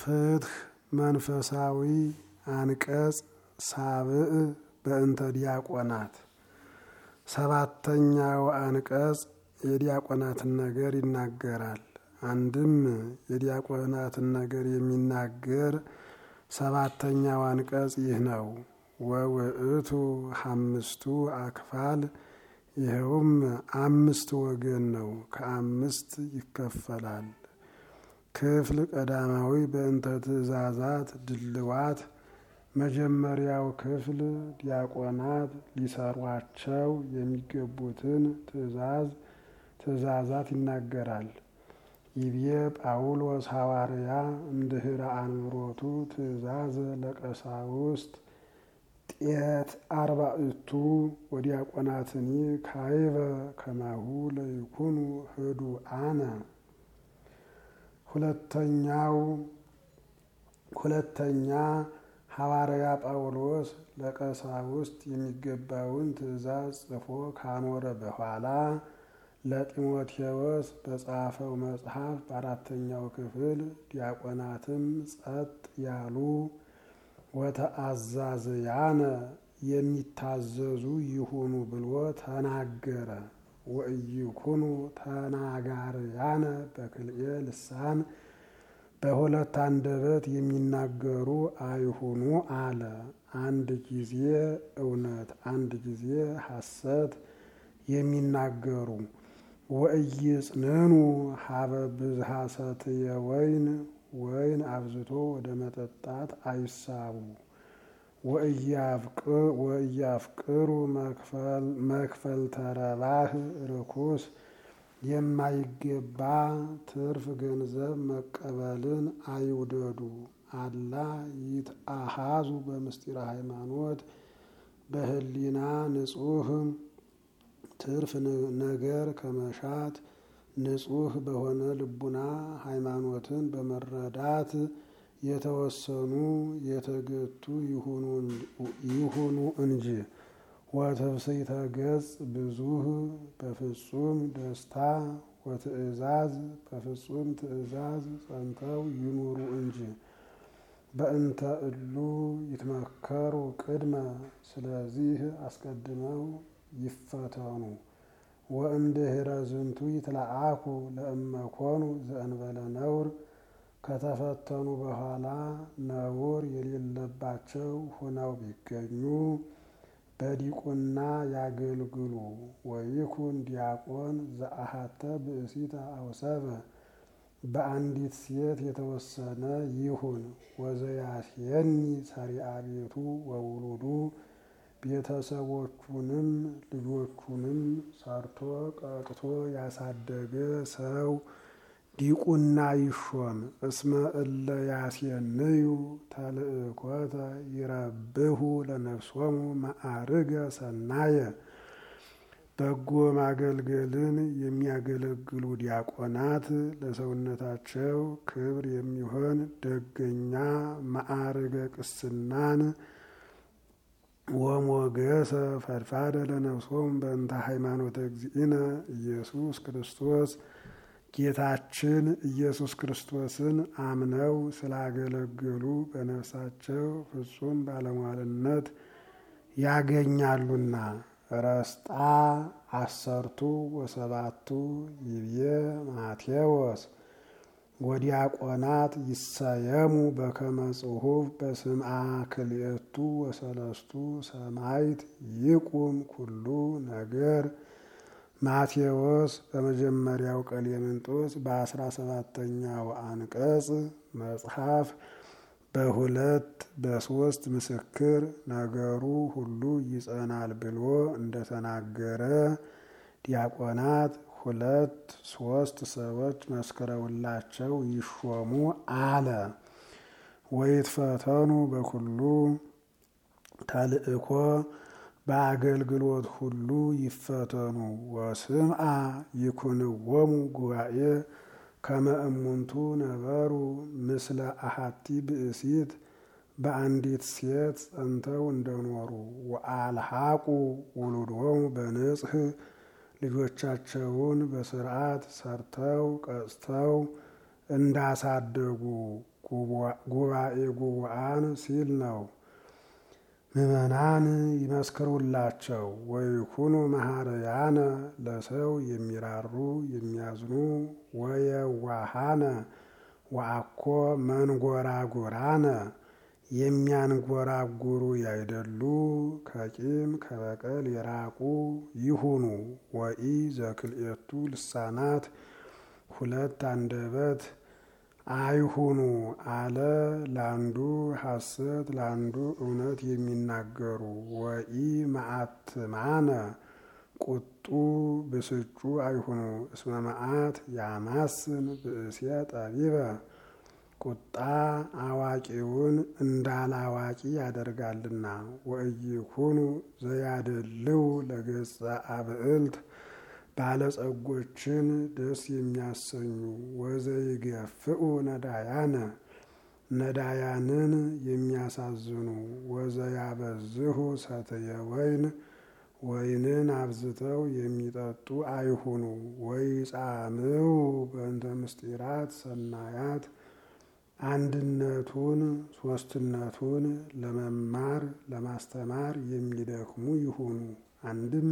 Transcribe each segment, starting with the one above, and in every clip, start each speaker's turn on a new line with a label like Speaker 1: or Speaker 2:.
Speaker 1: ፍትህ መንፈሳዊ አንቀጽ ሳብዕ በእንተ ዲያቆናት ሰባተኛው አንቀጽ የዲያቆናትን ነገር ይናገራል። አንድም የዲያቆናትን ነገር የሚናገር ሰባተኛው አንቀጽ ይህ ነው። ወውእቱ አምስቱ አክፋል ይኸውም አምስት ወገን ነው፣ ከአምስት ይከፈላል። ክፍል ቀዳማዊ በእንተ ትእዛዛት ድልዋት መጀመሪያው ክፍል ዲያቆናት ሊሰሯቸው የሚገቡትን ትእዛዝ ትእዛዛት ይናገራል። ይቤ ጳውሎስ ሐዋርያ እምድኅረ አንብሮቱ ትእዛዝ ለቀሳውስት ጤት አርባዕቱ ወዲያቆናትኒ ካይበ ከማሁ ለይኩኑ ህዱ አነ ሁለተኛው ሁለተኛ ሐዋርያ ጳውሎስ ለቀሳውስት የሚገባውን ትእዛዝ ጽፎ ካኖረ በኋላ ለጢሞቴዎስ በጻፈው መጽሐፍ በአራተኛው ክፍል ዲያቆናትም ጸጥ ያሉ ወተአዛዝያነ የሚታዘዙ ይሁኑ ብሎ ተናገረ። ወእይኩኑ ተናጋርያነ በክልኤ ልሳን በሁለት አንደበት የሚናገሩ አይሁኑ አለ። አንድ ጊዜ እውነት፣ አንድ ጊዜ ሐሰት የሚናገሩ ወእይጽንኑ ሀበ ብዝሃ ሰትየ ወይን ወይን አብዝቶ ወደ መጠጣት አይሳቡ። ወእያፍቅሩ መክፈል ተረባህ ርኩስ የማይገባ ትርፍ ገንዘብ መቀበልን አይውደዱ። አላ ይትአሃዙ በምስጢረ ሃይማኖት በህሊና ንጹህ ትርፍ ነገር ከመሻት ንጹህ በሆነ ልቡና ሃይማኖትን በመረዳት የተወሰኑ የተገቱ ይሁኑ እንጂ። ወትፍስሕተ ገጽ ብዙህ በፍጹም ደስታ ወትእዛዝ በፍጹም ትእዛዝ ጸንተው ይኑሩ እንጂ። በእንተ እሉ ይትመከሩ ቅድመ ስለዚህ አስቀድመው ይፈተኑ። ወእምድኅረ ዝንቱ ይትለአኩ ለእመኮኑ ዘእንበለ ነውር ከተፈተኑ በኋላ ነውር የሌለባቸው ሆነው ቢገኙ በዲቁና ያገልግሉ። ወይኩን ዲያቆን ዘአሃተ ብእሲተ አውሰበ በአንዲት ሴት የተወሰነ ይሁን። ወዘያስየኒ ሰሪአ ቤቱ ወውሉዱ ቤተሰቦቹንም ልጆቹንም ሰርቶ ቀጥቶ ያሳደገ ሰው ዲቁና ይሾም። እስመ እለ ያስየንዩ ተልእኮተ ይረብሁ ለነፍሶሙ ማዕርገ ሰናየ በጎ ማገልገልን የሚያገለግሉ ዲያቆናት ለሰውነታቸው ክብር የሚሆን ደገኛ ማዕርገ ቅስናን ወሞገሰ ፈድፋደ ለነፍሶም በእንተ ሃይማኖተ እግዚእነ ኢየሱስ ክርስቶስ ጌታችን ኢየሱስ ክርስቶስን አምነው ስላገለገሉ በነፍሳቸው ፍጹም ባለሟልነት ያገኛሉና። ረስጣ አሰርቱ ወሰባቱ ይብዬ ማቴዎስ ወዲያቆናት ይሰየሙ በከመ ጽሑፍ በስምዓ ክልኤቱ ወሰለስቱ ሰማይት ይቁም ኩሉ ነገር ማቴዎስ በመጀመሪያው ቀሌምንጦስ በአስራ ሰባተኛው አንቀጽ መጽሐፍ በሁለት በሶስት ምስክር ነገሩ ሁሉ ይጸናል ብሎ እንደተናገረ ዲያቆናት ሁለት ሶስት ሰዎች መስክረውላቸው ይሾሙ አለ። ወይትፈተኑ በኩሉ ተልእኮ በአገልግሎት ሁሉ ይፈተኑ። ወስምዓ ይኩንወሙ ጉባኤ ከመ እሙንቱ ነበሩ ምስለ አሐቲ ብእሲት በአንዲት ሴት ጸንተው እንደኖሩ ወአልሐቁ ውሉዶሙ በንጽህ ልጆቻቸውን በስርዓት ሰርተው ቀጽተው እንዳሳደጉ ጉባኤ ጉቡአን ሲል ነው። ምዕመናን ይመስክሩላቸው። ወይኩኑ መሐረያነ ለሰው የሚራሩ የሚያዝኑ ወየዋሃነ ወአኮ መንጎራጉራነ የሚያንጎራጉሩ ያይደሉ ከቂም ከበቀል የራቁ ይሁኑ። ወኢ ዘክልኤቱ ልሳናት ሁለት አንደበት አይሁኑ አለ። ለአንዱ ሐሰት ለአንዱ እውነት የሚናገሩ ወኢ መዓትማነ ቁጡ ብስጩ አይሁኑ። እስመ መዓት ያማስን ብእሴ ጠቢበ ቁጣ አዋቂውን እንዳላዋቂ ያደርጋልና። ወእይኩኑ ዘያደልው ለገጸ አብዕልት ባለጸጎችን ደስ የሚያሰኙ ወዘይገፍኡ ነዳያነ ነዳያንን የሚያሳዝኑ ወዘያበዝሁ ሰትየ ወይን ወይንን አብዝተው የሚጠጡ አይሁኑ። ወይጻምው በእንተ ምስጢራት ሰናያት አንድነቱን ሶስትነቱን ለመማር ለማስተማር የሚደክሙ ይሁኑ። አንድም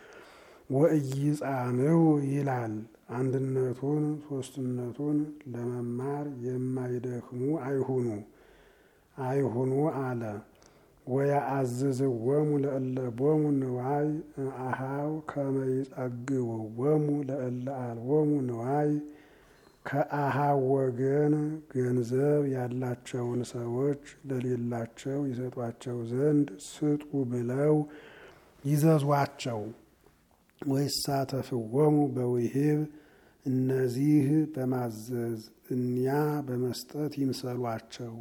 Speaker 1: ወእይጻምው ይላል። አንድነቱን ሶስትነቱን ለመማር የማይደክሙ አይሁኑ አይሁኑ አለ። ወያአዝዝዎሙ ለእለ ቦሙ ንዋይ አሃው ከመ ይጸግብዎሙ ለእለ አልቦሙ ንዋይ ከአሃው ወገን ገንዘብ ያላቸውን ሰዎች ለሌላቸው ይሰጧቸው ዘንድ ስጡ ብለው ይዘዟቸው። ወይሳተፍዎሙ በውሂብ እነዚህ በማዘዝ እኒያ በመስጠት ይምሰሏቸው።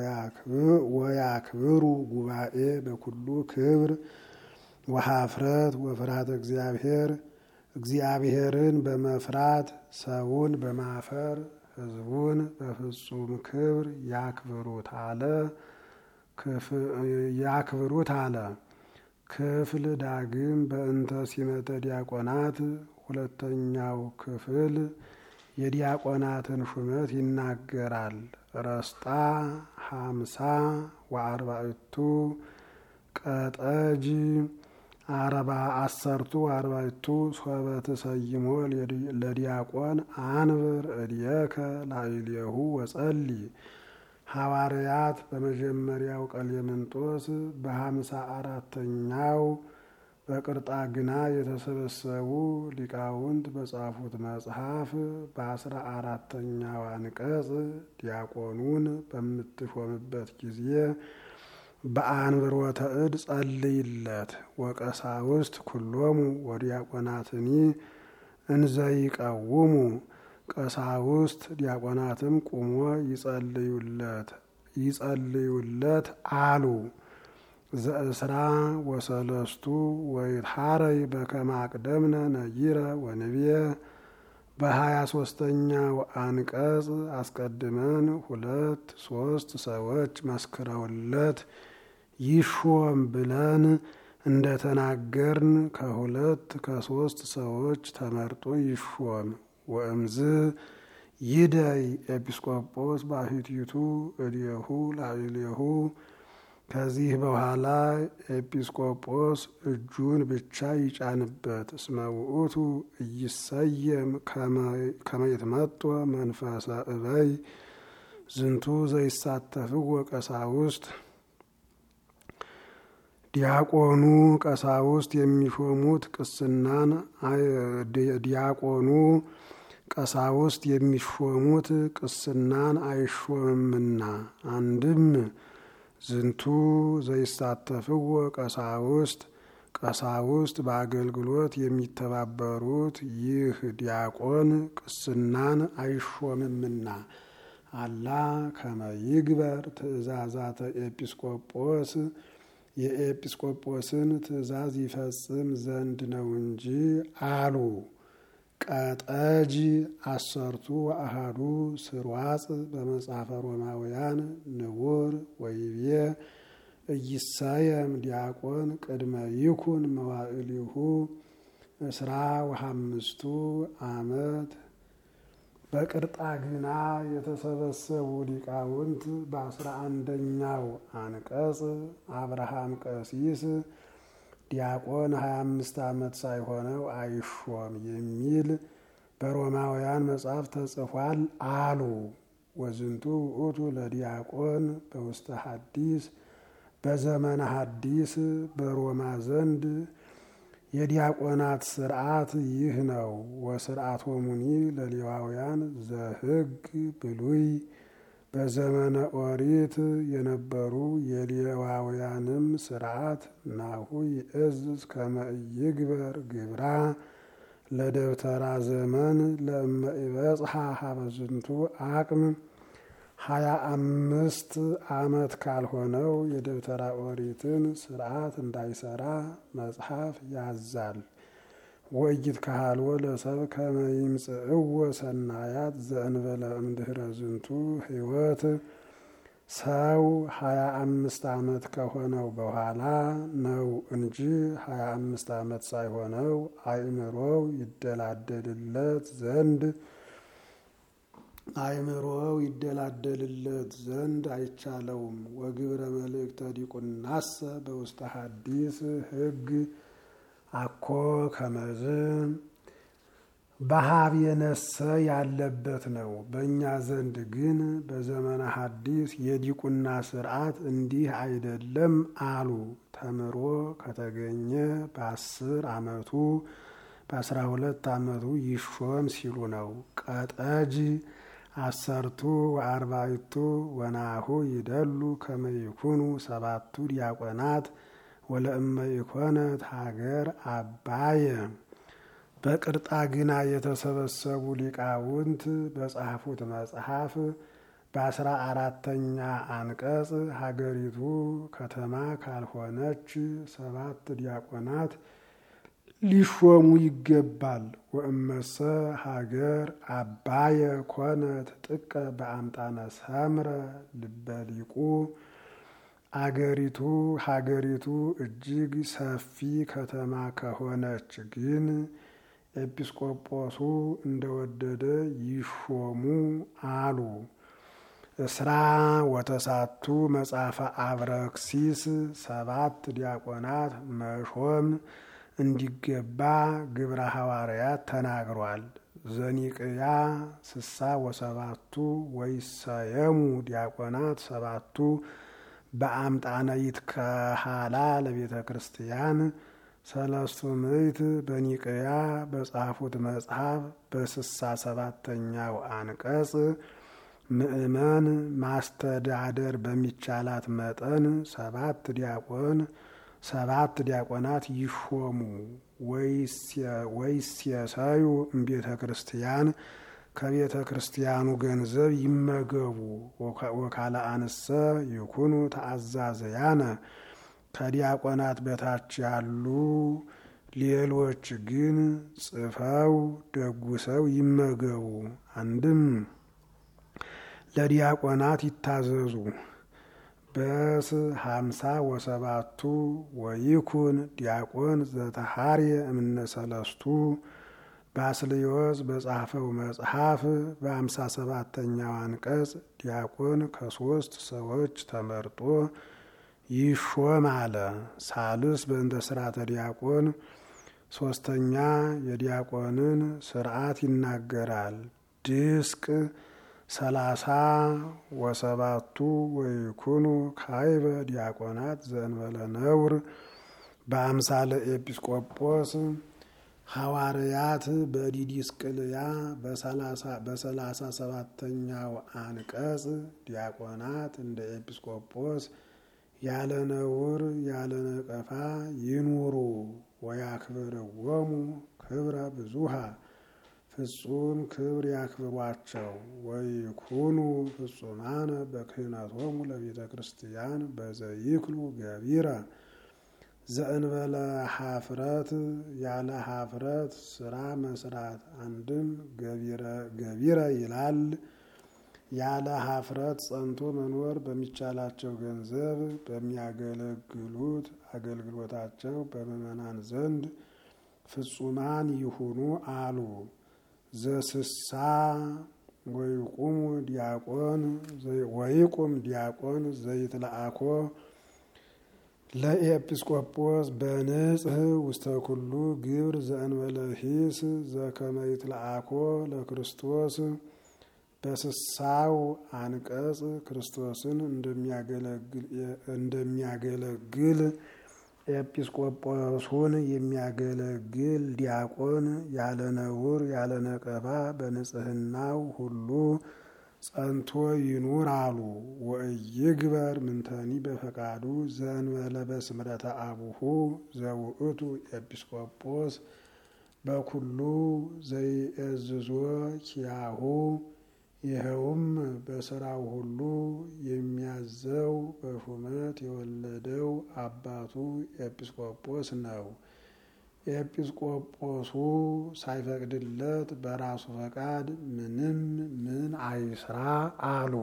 Speaker 1: ወያክብሩ ጉባኤ በኩሉ ክብር ወሀፍረት ወፍርሃተ እግዚአብሔር እግዚአብሔርን በመፍራት ሰውን በማፈር ሕዝቡን በፍጹም ክብር ያክብሩት አለ ያክብሩት አለ። ክፍል ዳግም በእንተ ሲመተ ዲያቆናት ሁለተኛው ክፍል የዲያቆናትን ሹመት ይናገራል። ረስጣ ሀምሳ ወአርባዕቱ ቀጠጅ አረባ አሰርቱ አርባዕቱ ሶበ ተሰይሞ ለዲያቆን አንብር እድየከ ላዕሌሁ ወጸሊ ሐዋርያት በመጀመሪያው ቀሌምንጦስ በሀምሳ አራተኛው በቅርጣግና የተሰበሰቡ ሊቃውንት በጻፉት መጽሐፍ በአስራ አራተኛው አንቀጽ ዲያቆኑን በምትሾምበት ጊዜ በአንብሮተ እድ ጸልይለት ወቀሳውስት ኩሎሙ ወዲያቆናትኒ እንዘይቀውሙ ቀሳውስት ዲያቆናትም ቁሞ ይጸልዩለት ይጸልዩለት አሉ። ዘእስራ ወሰለስቱ ወይትሐረይ በከመ አቅደምነ ነጊረ ወንብየ በሀያ ሶስተኛው አንቀጽ አስቀድመን ሁለት ሶስት ሰዎች መስክረውለት ይሾም ብለን እንደተናገርን ከሁለት ከሶስት ሰዎች ተመርጦ ይሾም። ወእምዝ ይደይ ኤጲስቆጶስ ባሕቲቱ እዴሁ ላዕሌሁ ከዚህ በኋላ ኤጲስቆጶስ እጁን ብቻ ይጫንበት። እስመ ውእቱ እይሰየም ከመ ይትመጦ መንፈሰ እበይ ዝንቱ ዘይሳተፍዎ ቀሳውስት ዲያቆኑ ቀሳውስት የሚሾሙት ቅስናን ዲያቆኑ ቀሳውስት የሚሾሙት ቅስናን አይሾምምና አንድም ዝንቱ ዘይሳተፍዎ ቀሳውስት ቀሳውስት በአገልግሎት የሚተባበሩት ይህ ዲያቆን ቅስናን አይሾምምና አላ ከመ ይግበር ትእዛዛተ ኤጲስቆጶስ የኤጲስቆጶስን ትእዛዝ ይፈጽም ዘንድ ነው እንጂ አሉ። ቀጠጅ አሰርቱ አሃዱ ስርዋጽ በመጽሐፈ ሮማውያን ንቡር ወይቤ እይሳየም ዲያቆን ቅድመ ይኩን መዋዕሊሁ እስራ ወሐምስቱ ዓመት በቅርጣግና የተሰበሰቡ ሊቃውንት በአስራ አንደኛው አንቀጽ አብርሃም ቀሲስ ዲያቆን ሀያ አምስት ዓመት ሳይሆነው አይሾም የሚል በሮማውያን መጽሐፍ ተጽፏል አሉ። ወዝንቱ ውእቱ ለዲያቆን በውስተ ሐዲስ በዘመነ ሐዲስ በሮማ ዘንድ የዲያቆናት ስርዓት ይህ ነው። ወስርዓት ወሙኒ ለሌዋውያን ዘሕግ ብሉይ በዘመነ ኦሪት የነበሩ የሌዋውያንም ስርዓት ናሁ ይእዝዝ ከመ ኢይግበር ግብራ ለደብተራ ዘመን ለእመ ኢበጽሐ ሀበዝንቱ አቅም ሀያ አምስት ዓመት ካልሆነው የደብተራ ኦሪትን ስርዓት እንዳይሰራ መጽሐፍ ያዛል። ወእይት ካሃልዎ ለሰብ ከመ ይምጽእዎ ሰናያት ዘእንበለ እምድኅረ ዝንቱ ሕይወት ሰው ሀያ አምስት ዓመት ከሆነው በኋላ ነው እንጂ ሀያ አምስት ዓመት ሳይሆነው አእምሮው ይደላደልለት ዘንድ አእምሮው ይደላደልለት ዘንድ አይቻለውም። ወግብረ መልእክተ ዲቁናሰ በውስተ ሐዲስ ሕግ አኮ ከመዝ በሀብ የነሰ ያለበት ነው። በእኛ ዘንድ ግን በዘመነ ሐዲስ የዲቁና ስርዓት እንዲህ አይደለም አሉ። ተምሮ ከተገኘ በአስር ዓመቱ በአስራ ሁለት ዓመቱ ይሾም ሲሉ ነው። ቀጠጅ አሰርቱ ወአርባዕቱ ወናሁ ይደሉ ከመ ይኩኑ ሰባቱ ዲያቆናት ወለእመ ኢኮነት ሀገር አባየ በቅርጣ ግና የተሰበሰቡ ሊቃውንት በጻፉት መጽሐፍ በአስራ አራተኛ አንቀጽ ሀገሪቱ ከተማ ካልሆነች ሰባት ዲያቆናት ሊሾሙ ይገባል። ወእመሰ ሀገር አባየ ኮነት ጥቀ በአምጣነ ሰምረ ልበሊቁ አገሪቱ ሀገሪቱ እጅግ ሰፊ ከተማ ከሆነች ግን ኤጲስቆጶሱ እንደወደደ ይሾሙ አሉ። እስራ ወተሳቱ መጽሐፈ አብረክሲስ ሰባት ዲያቆናት መሾም እንዲገባ ግብረ ሐዋርያት ተናግሯል። ዘኒቅያ ስሳ ወሰባቱ ወይሰየሙ ዲያቆናት ሰባቱ በአምጣነ ይትከሃላ ለቤተ ክርስቲያን ሰለስቱ ምዕት በኒቅያ በጻፉት መጽሐፍ በስሳ ሰባተኛው አንቀጽ ምእመን ማስተዳደር በሚቻላት መጠን ሰባት ዲያቆን ሰባት ዲያቆናት ይሾሙ ወይስየሰዩ እምቤተ ክርስቲያን ከቤተ ክርስቲያኑ ገንዘብ ይመገቡ። ወካለ አንሰ ይኩኑ ተአዛዘያነ ከዲያቆናት በታች ያሉ ሌሎች ግን ጽፈው ደጉሰው ይመገቡ። አንድም ለዲያቆናት ይታዘዙ። በስ ሀምሳ ወሰባቱ ወይኩን ዲያቆን ዘተሃርየ እምነ ሰለስቱ ባስልዮስ በጻፈው መጽሐፍ በአምሳ ሰባተኛው አንቀጽ ዲያቆን ከሶስት ሰዎች ተመርጦ ይሾም አለ። ሳልስ በእንተ ስርዓተ ዲያቆን ሶስተኛ የዲያቆንን ስርዓት ይናገራል። ድስቅ ሰላሳ ወሰባቱ ወይኩኑ ካይበ ዲያቆናት ዘእንበለ ነውር በአምሳለ ኤጲስቆጶስ ሐዋርያት በዲዲስቅልያ በሰላሳ ሰባተኛው አንቀጽ ዲያቆናት እንደ ኤጲስቆጶስ ያለ ነውር ያለ ነቀፋ ይኑሩ። ወያክብርዎሙ ክብረ ብዙሃ ፍጹም ክብር ያክብሯቸው። ወይኩኑ ፍጹማነ በክህነቶሙ ለቤተ ክርስቲያን በዘይክሉ ገቢረ ዘእንበለ ሀፍረት ያለ ሀፍረት ስራ መስራት። አንድም ገቢረ ይላል ያለ ሀፍረት ጸንቶ መኖር በሚቻላቸው ገንዘብ በሚያገለግሉት አገልግሎታቸው በምዕመናን ዘንድ ፍጹማን ይሁኑ አሉ። ዘስሳ ወይቁሙ ዲያቆን ወይቁም ዲያቆን ዘይትለአኮ ለኤጲስቆጶስ በንጽህ ውስተ ኩሉ ግብር ዘእንበለ ሂስ ዘከመ ይትለአኮ ለክርስቶስ በስሳው አንቀጽ ክርስቶስን እንደሚያገለግል ኤጲስቆጶሱን የሚያገለግል ዲያቆን ያለ ነውር ያለ ነቀፋ በንጽህናው ሁሉ ጸንቶ ይኑር አሉ። ወእይግበር ምንተኒ በፈቃዱ ዘእንበለ በስምረተ አቡሁ ዘውእቱ ኤጲስቆጶስ በኩሉ ዘይእዝዞ ኪያሁ ይኸውም በስራው ሁሉ የሚያዘው በሹመት የወለደው አባቱ ኤጲስቆጶስ ነው። ኤጲስቆጶሱ ሳይፈቅድለት በራሱ ፈቃድ ምንም ምን አይስራ አሉ።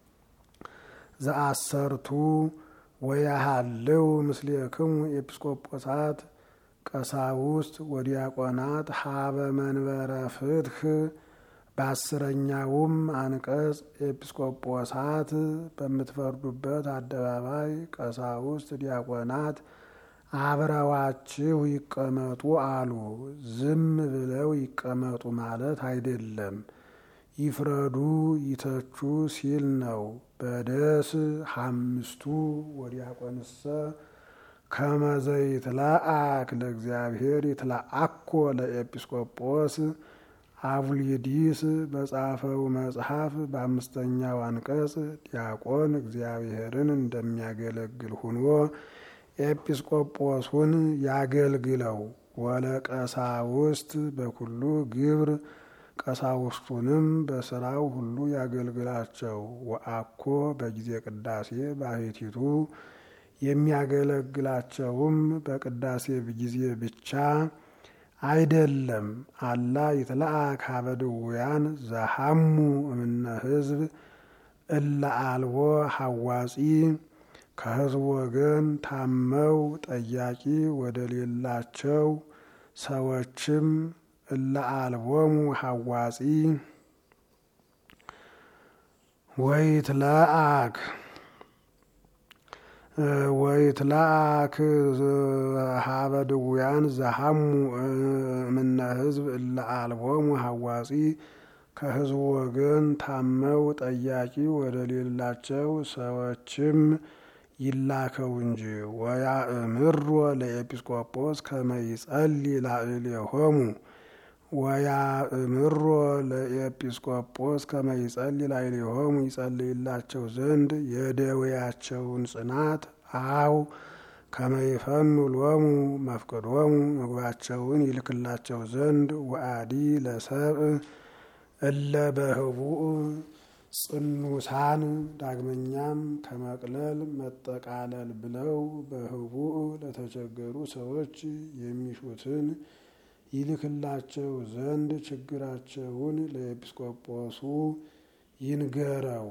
Speaker 1: ዘአሰርቱ ወያሃልው ምስሌክሙ ኤጲስቆጶሳት ቀሳውስት ወዲያቆናት ሀበ መንበረ ፍትህ በአስረኛውም አንቀጽ ኤጲስቆጶሳት በምትፈርዱበት አደባባይ ቀሳውስት ዲያቆናት አብረዋችሁ ይቀመጡ አሉ። ዝም ብለው ይቀመጡ ማለት አይደለም፣ ይፍረዱ ይተቹ ሲል ነው። በደስ ሐምስቱ ወዲያቆንሰ ከመዘይትለአክ ለእግዚአብሔር ይትለአኮ ለኤጲስቆጶስ አቡሊዲስ በጻፈው መጽሐፍ በአምስተኛው አንቀጽ ዲያቆን እግዚአብሔርን እንደሚያገለግል ሁኖ ኤጲስቆጶሱን ያገልግለው። ወለቀሳውስት በኩሉ ግብር ቀሳውስቱንም በስራው ሁሉ ያገልግላቸው። ወአኮ በጊዜ ቅዳሴ ባሕቲቱ የሚያገለግላቸውም በቅዳሴ ጊዜ ብቻ አይደለም። አላ ይትለአክ ሀበ ድውያን ዘሐሙ እምነ ሕዝብ እለ አልቦ ሐዋጺ ከሕዝብ ወገን ታመው ጠያቂ ወደ ሌላቸው ሰዎችም እለ አልቦሙ ሐዋጺ ወይትለአክ ወይትለአክ ሀበ ድውያን ዘሐሙ እምነ ሕዝብ እለ አልቦሙ ሐዋጺ ከሕዝቡ ወገን ታመው ጠያቂ ወደ ሌላቸው ሰዎችም ይላከው እንጂ። ወያእምሮ ለኤጲስቆጶስ ከመ ይጸልይ ላዕሌሆሙ ወያእምሮ ለኤጲስቆጶስ ከመ ይጸልይ ላዕሌሆሙ ይጸልይላቸው ዘንድ የደዌያቸውን ጽናት አው ከመ ይፈኑ ሎሙ መፍቅዶሙ ምግባቸውን ይልክላቸው ዘንድ ወአዲ ለሰብእ እለ በህቡእ ጽኑሳን ዳግመኛም ከመቅለል መጠቃለል ብለው በህቡእ ለተቸገሩ ሰዎች የሚሹትን ይልክላቸው ዘንድ ችግራቸውን ለኤጲስቆጶሱ ይንገረው።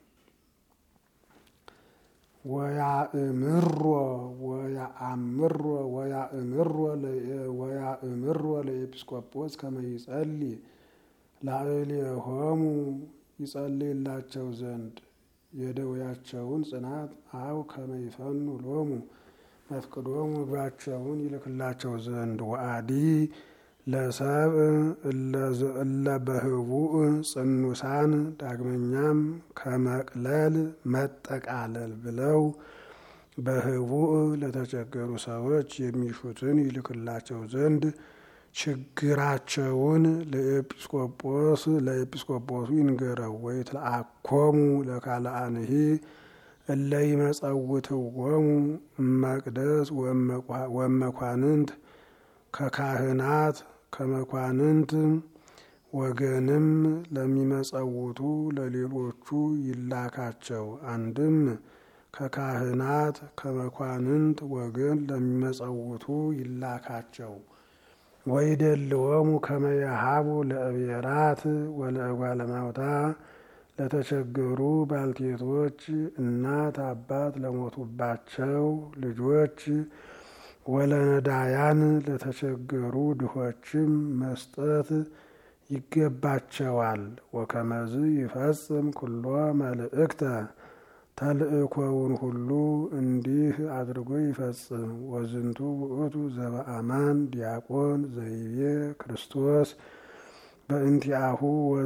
Speaker 1: ወያእምሮ ወያአምሮ ወያእምሮ ወያእምሮ ለኤጲስቆጶስ ከመ ይጸልይ ላዕሌሆሙ ይጸልይላቸው ዘንድ የደዌያቸውን ጽናት አው ከመ ይፈኑ ሎሙ መፍቅዶሙ ምግባቸውን ይልክላቸው ዘንድ ወአዲ ለሰብእ እለ በህቡእ ጽኑሳን ዳግመኛም ከመቅለል መጠቃለል ብለው በህቡእ ለተቸገሩ ሰዎች የሚሹትን ይልክላቸው ዘንድ ችግራቸውን ለኤጲስቆጶስ ለኤጲስቆጶሱ ይንገረው። ወይትለአኮሙ ለካልአንሂ እለ ይመጸውትዎሙ መቅደስ ወመኳንንት ከካህናት ከመኳንንት ወገንም ለሚመጸውቱ ለሌሎቹ ይላካቸው። አንድም ከካህናት ከመኳንንት ወገን ለሚመጸውቱ ይላካቸው። ወይደልዎሙ ከመ የሀቡ ለእብየራት ወለእጓለ እማውታ ለተቸገሩ ባልቴቶች እናት አባት ለሞቱባቸው ልጆች ወለነዳያን ለተቸገሩ ድሆችም መስጠት ይገባቸዋል። ወከመዝ ይፈጽም ኩሎ መልእክተ ተልእኮውን ሁሉ እንዲህ አድርጎ ይፈጽም። ወዝንቱ ውእቱ ዘበአማን ዲያቆን ዘይቤ ክርስቶስ በእንቲአሁ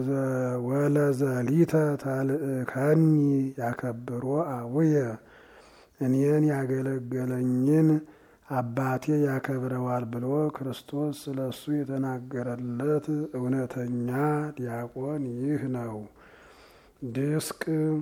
Speaker 1: ወለዘሊተ ተልእከኒ ያከብሮ አቡየ እኔን ያገለገለኝን አባቴ ያከብረዋል ብሎ ክርስቶስ ስለ እሱ የተናገረለት እውነተኛ ዲያቆን ይህ ነው። ድስቅ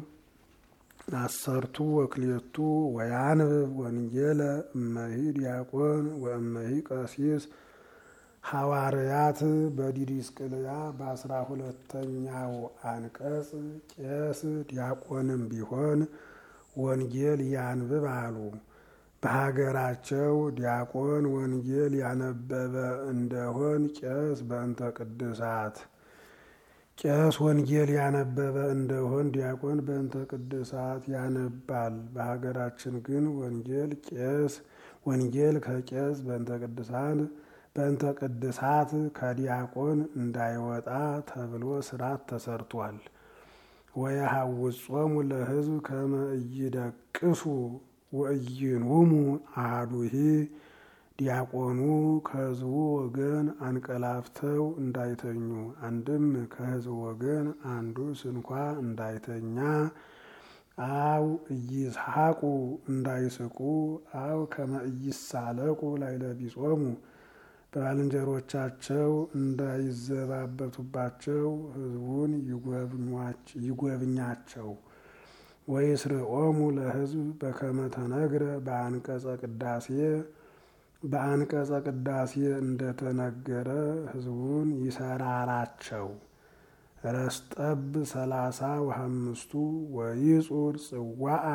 Speaker 1: አሰርቱ ወክሌቱ ወያንብብ ወንጌለ እመሂ ዲያቆን ወእመሂ ቀሲስ ሐዋርያት በዲዲስቅልያ በአስራ ሁለተኛው አንቀጽ ቄስ ዲያቆንም ቢሆን ወንጌል ያንብብ አሉ። በሀገራቸው ዲያቆን ወንጌል ያነበበ እንደሆን ቄስ በእንተ ቅድሳት ቄስ ወንጌል ያነበበ እንደሆን ዲያቆን በእንተ ቅድሳት ያነባል። በሀገራችን ግን ወንጌል ቄስ ወንጌል ከቄስ በእንተ ቅድሳት በእንተ ቅድሳት ከዲያቆን እንዳይወጣ ተብሎ ስርዓት ተሰርቷል። ወየሐውጾሙ ለሕዝብ ከመ ኢይደቅሱ ወኢይንውሙ አሐዱሂ ዲያቆኑ ከሕዝቡ ወገን አንቀላፍተው እንዳይተኙ፣ አንድም ከሕዝቡ ወገን አንዱ ስንኳ እንዳይተኛ፣ አው ኢይስሐቁ እንዳይስቁ፣ አው ከመ ኢይሳለቁ ላዕለ ቢጾሙ ባልንጀሮቻቸው እንዳይዘባበቱባቸው ሕዝቡን ይጎብኛቸው። ወይስርዖሙ ለሕዝብ በከመ ተነግረ በአንቀጸ ቅዳሴ በአንቀጸ ቅዳሴ እንደተነገረ ሕዝቡን ይሰራራቸው። ረስጠብ ሰላሳ ወሐምስቱ ወይጹር ጽዋአ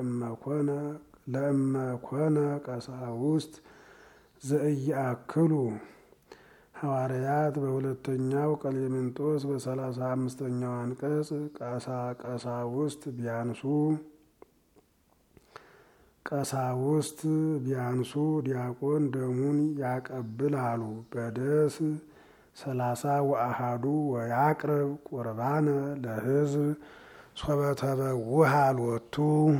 Speaker 1: ለእመኮነ ቀሳውስት ዘእያክሉ ሐዋርያት በሁለተኛው ቀሌምንጦስ በሰላሳ አምስተኛው አንቀጽ ቀሳ ቀሳውስት ቢያንሱ ቀሳውስት ቢያንሱ ዲያቆን ደሙን ያቀብል አሉ። በደስ ሰላሳ ወአሃዱ ወያቅርብ ቁርባነ ለሕዝብ ሶበተበውሃ ሎቱ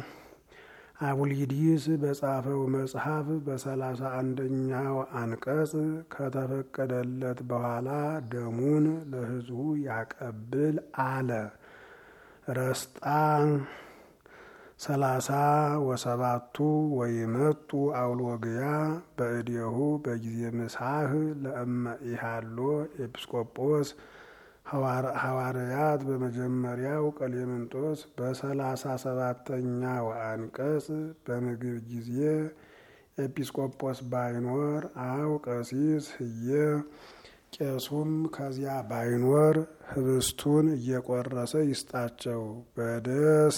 Speaker 1: አቡሊዲስ በጻፈው መጽሐፍ በሰላሳ አንደኛው አንቀጽ ከተፈቀደለት በኋላ ደሙን ለሕዝቡ ያቀብል አለ። ረስጣ ሰላሳ ወሰባቱ ወይመጡ አውሎግያ በእዴሁ በጊዜ ምሳህ ለእመ ኢሃሎ ኤጲስቆጶስ ሐዋርያት በመጀመሪያው ቀሌምንጦስ በሰላሳ ሰባተኛው አንቀጽ በምግብ ጊዜ ኤጲስቆጶስ ባይኖር አው ቀሲስ ህየ ቄሱም ከዚያ ባይኖር ህብስቱን እየቆረሰ ይስጣቸው። በደስ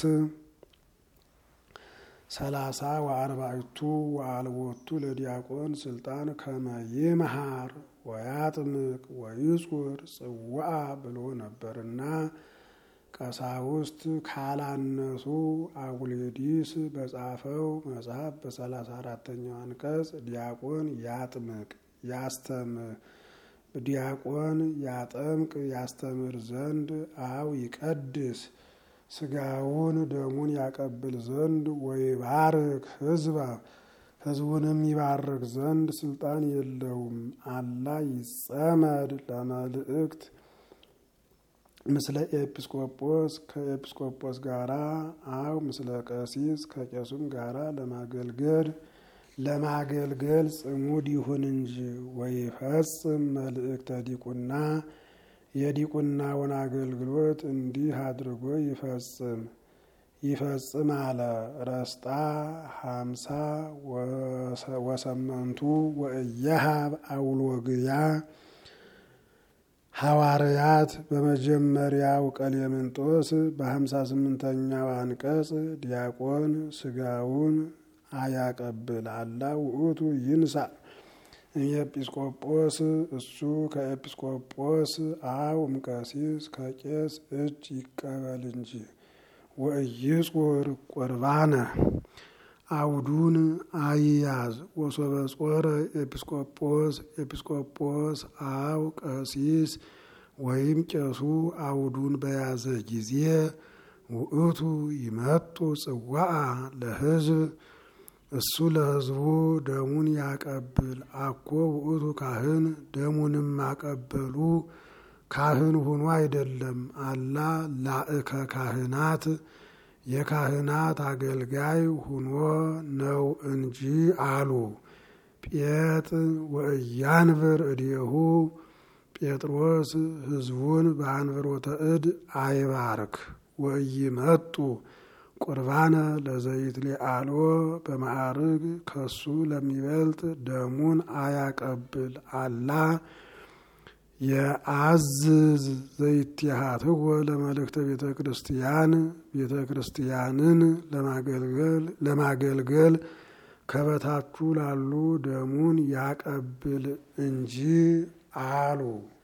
Speaker 1: ሰላሳ ወአርባዕቱ ወአልቦቱ ለዲያቆን ስልጣን ከመ ይምሃር ወያጥምቅ ወይጹር ጽዋአ ብሎ ነበርና ቀሳውስት ካላነሱ አቡሌዲስ በጻፈው መጽሐፍ በሰላሳ አራተኛው አንቀጽ ዲያቆን ያጥምቅ ያስተምር ዲያቆን ያጠምቅ ያስተምር ዘንድ አው ይቀድስ ስጋውን ደሙን ያቀብል ዘንድ ወይባርክ ህዝባ ህዝቡንም ይባርክ ዘንድ ስልጣን የለውም። አላ ይጸመድ ለመልእክት ምስለ ኤጲስቆጶስ ከኤጲስቆጶስ ጋራ አው ምስለ ቀሲስ ከቄሱም ጋራ ለማገልገል ለማገልገል ጽሙድ ይሁን እንጂ ወይፈጽም መልእክተ ዲቁና የዲቁናውን አገልግሎት እንዲህ አድርጎ ይፈጽም ይፈጽም አለ። ረስጣ ሀምሳ ወሰመንቱ ወእየሃብ አውሎግያ ሐዋርያት በመጀመሪያው ቀሌምንጦስ በሀምሳ ስምንተኛው አንቀጽ ዲያቆን ስጋውን አያቀብል አላ ውእቱ ይንሳ ኤጲስቆጶስ እሱ ከኤጲስቆጶስ አው እምቀሲስ ከቄስ እጅ ይቀበል እንጂ ወኢይጹር ቁርባነ አውዱን አይያዝ ወሶበ ጾረ ኤጲስቆጶስ ኤጲስቆጶስ አው ቀሲስ ወይም ቄሱ አውዱን በያዘ ጊዜ ውእቱ ይመጡ ጽዋአ ለሕዝብ እሱ ለሕዝቡ ደሙን ያቀብል አኮ ውእቱ ካህን ደሙንም ማቀበሉ ካህን ሁኖ አይደለም። አላ ላእከ ካህናት የካህናት አገልጋይ ሁኖ ነው እንጂ አሉ። ጴጥ ወእያንብር እዴሁ ጴጥሮስ ሕዝቡን በአንብሮተ እድ አይባርክ ወኢይመጡ ቁርባነ ለዘይት ሊአሎ በማዕርግ ከሱ ለሚበልጥ ደሙን አያቀብል አላ የአዝዝ ዘይትሃትወ ለመልእክተ ቤተ ክርስቲያን ቤተ ክርስቲያንን ለማገልገል ከበታቹ ላሉ ደሙን ያቀብል እንጂ አሉ።